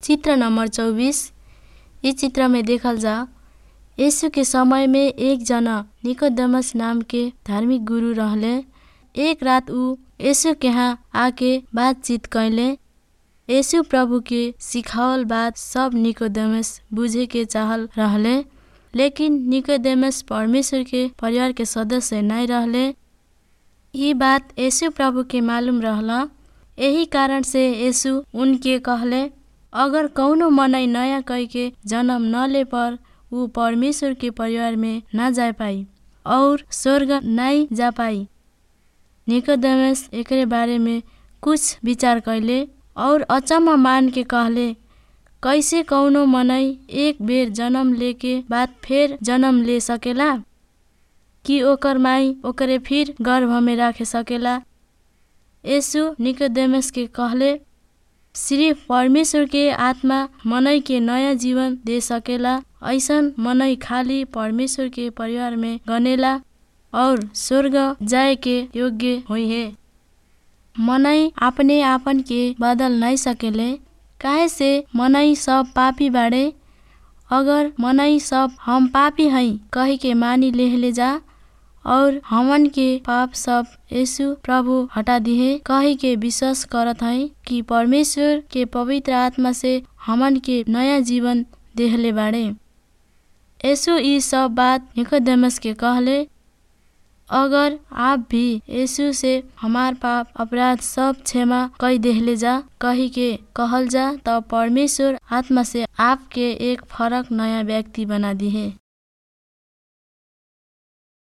चित्र नंबर चौबीस इ चित्र में देखल जा यीशु के समय में एक जना निकोदेमस नाम के धार्मिक गुरु रहले एक रात ऊ यीशु के यहाँ आके बातचीत कैले यीशु प्रभु के सिखावल बात सब निकोदेमस बुझे के चाहल रहले लेकिन निकोदेमस परमेश्वर के परिवार के सदस्य नहीं रहले ई बात यीशु प्रभु के मालूम रहला यही कारण से यीशु उनके कहले अगर कौनो मनई नया कईके जन्म न ले पर ऊ परमेश्वर के परिवार में ना जा पाई और स्वर्ग नाई जा पाई निकोदेमस एकरे बारे में कुछ विचार कैले और अचम्म मान के कहले कैसे कौनो मनई एक बेर जन्म लेके बाद फेर जन्म ले सकेला कि ओकर माई ओकरे फिर गर्भ में राखे सकेला यीशु निकोदेमस के कहले सिर्फ परमेश्वर के आत्मा मनई के नयाँ जीवन दे सकेला ऐसन मनई खाली परमेश्वर के परिवार में गनेला और स्वर्ग जाए के योग्य हुई है मनई अपने आपन के बदल नहीं सकेले काहे से मनई सब पापी बाड़े अगर मनई सब हम पापी हई कही के मानी लेहले जा और हमन के पाप सब यीशु प्रभु हटा दिहे कही के विश्वास करत हई कि परमेश्वर के पवित्र आत्मा से हमन के नया जीवन देहले बाड़े यीशु ई सब बात निकोदेमस के कहले अगर आप भी यीशु से हमार पाप अपराध सब क्षमा कई देहले जा कही के कहल जा त परमेश्वर आत्मा से आपके एक फरक नया व्यक्ति बना दिहे